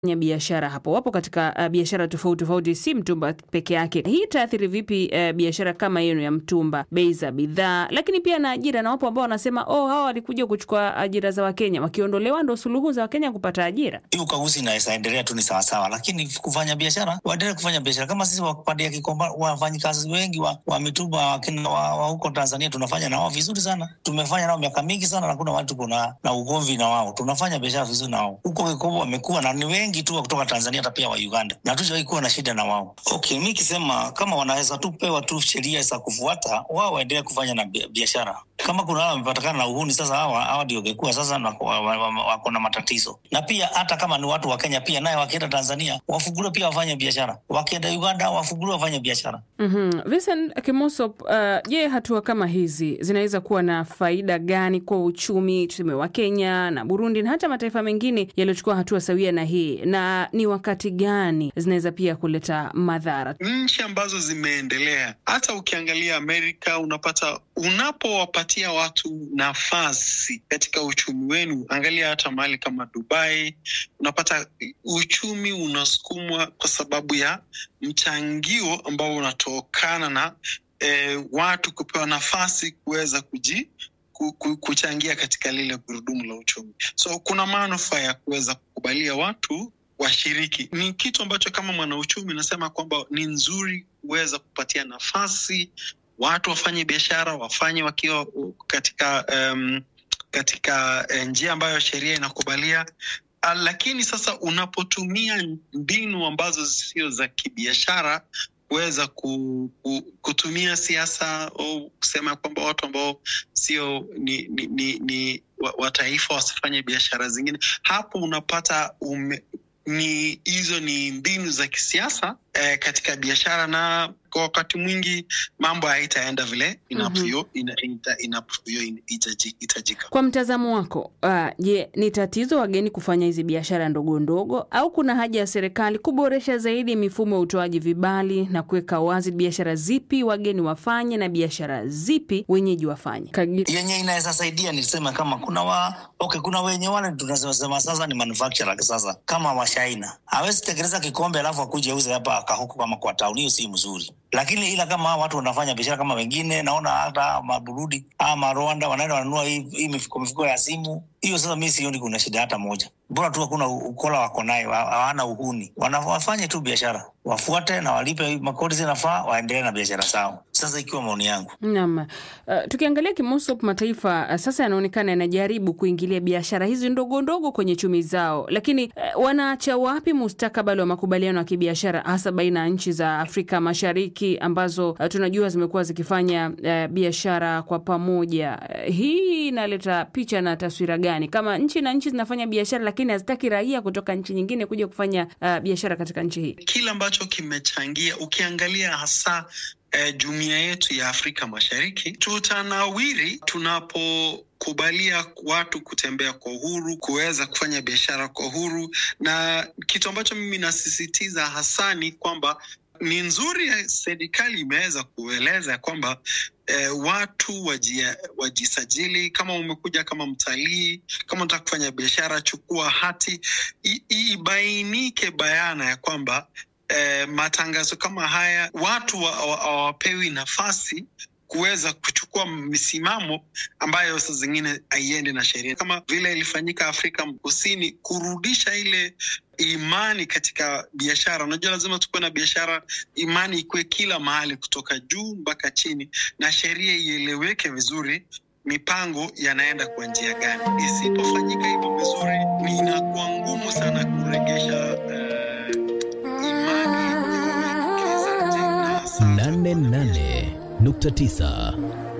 ya biashara hapo wapo katika uh, biashara tofauti tofauti, si mtumba peke yake. Hii itaathiri vipi uh, biashara kama yenu ya mtumba, bei za bidhaa, lakini pia na ajira? Na wapo ambao wanasema oh, hawa walikuja kuchukua ajira za Wakenya, wakiondolewa ndo suluhu za Wakenya kupata ajira. Hii ukaguzi inaweza endelea tu ni sawasawa, lakini kufanya biashara waendelee kufanya biashara kama sisi wapande ya Kikomba, wafanyikazi wengi wa, wa mitumba wakina wa, wa huko Tanzania tunafanya na wao vizuri sana, tumefanya nao miaka mingi sana, na kuna watu kuna na ugomvi na wao, tunafanya biashara vizuri na wao huko Kikomba, wamekuwa na ni wengi tu kutoka Tanzania hata pia wa Uganda, na hatujawahi kuwa na shida na wao. Okay, mi kisema kama wanaweza tu pewa tu sheria za kufuata, wao waendelee kufanya na biashara. Kama kuna wao wamepatikana na uhuni, sasa hawa hawa ndio wangekuwa sasa wako na matatizo. Na pia hata kama ni watu wa Kenya pia naye wakienda Tanzania wafunguliwe pia wafanye biashara, wakienda Uganda wafunguliwe wafanye biashara. mm-hmm. Vincent Kimosop, je, uh, hatua kama hizi zinaweza kuwa na faida gani kwa uchumi tuseme wa Kenya na Burundi na hata mataifa mengine yaliyochukua hatua sawia na hii, na ni wakati gani zinaweza pia kuleta madhara? Nchi ambazo zimeendelea, hata ukiangalia Amerika, unapata unapowapatia watu nafasi katika uchumi wenu, angalia hata mahali kama Dubai, unapata uchumi unasukumwa kwa sababu ya mchangio ambao unatokana na eh, watu kupewa nafasi kuweza kuji kuchangia katika lile gurudumu la uchumi. So kuna manufaa ya kuweza kukubalia watu washiriki. Ni kitu ambacho kama mwanauchumi nasema kwamba ni nzuri kuweza kupatia nafasi watu wafanye biashara, wafanye wakiwa katika um, katika njia ambayo sheria inakubalia. Lakini sasa unapotumia mbinu ambazo sio za kibiashara kuweza ku, ku, kutumia siasa au kusema kwamba watu ambao sio ni, ni, ni, ni wa taifa wasifanye biashara zingine, hapo unapata ume, ni hizo ni mbinu za kisiasa eh, katika biashara na kwa wakati mwingi mambo haitaenda vile inavyohitajika. Kwa mtazamo wako, je, uh, ni tatizo wageni kufanya hizi biashara ndogo ndogo au kuna haja ya serikali kuboresha zaidi mifumo ya utoaji vibali na kuweka wazi biashara zipi wageni wafanye na biashara zipi wenyeji wafanye? Yenye inaweza saidia nisema kama kuna wa okay, kuna wenye wale tunasema sasa ni manufacturer sasa, kama washaina hawezi tekeleza kikombe alafu akuje auze hapa kahuku kama kwa tauni, hiyo si mzuri lakini ila kama watu wanafanya biashara kama wengine, naona hata Maburudi ama Rwanda wanaenda wananunua hii, hii mifuko mifuko ya simu hiyo. Sasa mi sioni kuna shida hata moja, bora tu hakuna ukola wako nayo, hawana uhuni, wafanye tu biashara, wafuate na walipe makodi zinafaa, waendelee na biashara zao. Sasa ikiwa maoni yangu naam. Uh, tukiangalia Kimosop, mataifa uh, sasa yanaonekana yanajaribu kuingilia biashara hizi ndogo ndogo kwenye chumi zao, lakini uh, wanaacha wapi mustakabali wa makubaliano ya kibiashara hasa baina ya nchi za Afrika Mashariki ambazo uh, tunajua zimekuwa zikifanya uh, biashara kwa pamoja. Uh, hii inaleta picha na taswira gani kama nchi na nchi zinafanya biashara lakini hazitaki raia kutoka nchi nyingine kuja kufanya uh, biashara katika nchi hii? Kile ambacho kimechangia ukiangalia hasa eh, jumuiya yetu ya Afrika Mashariki tutanawiri tunapo kubalia watu kutembea kwa uhuru, kuweza kufanya biashara kwa uhuru, na kitu ambacho mimi nasisitiza hasa ni kwamba ni nzuri ya serikali imeweza kueleza kwamba eh, watu wajia, wajisajili. Kama umekuja kama mtalii, kama unataka kufanya biashara, chukua hati, ibainike bayana ya kwamba eh, matangazo kama haya watu hawapewi wa, wa, nafasi kuweza kuchukua misimamo ambayo saa zingine haiendi na sheria, kama vile ilifanyika Afrika Kusini, kurudisha ile imani katika biashara. Unajua, lazima tukuwe na biashara, imani ikuwe kila mahali, kutoka juu mpaka chini, na sheria ieleweke vizuri, mipango yanaenda kwa njia gani. Isipofanyika hivyo vizuri, inakuwa ngumu sana kuregesha uh, imani nane nane nukta tisa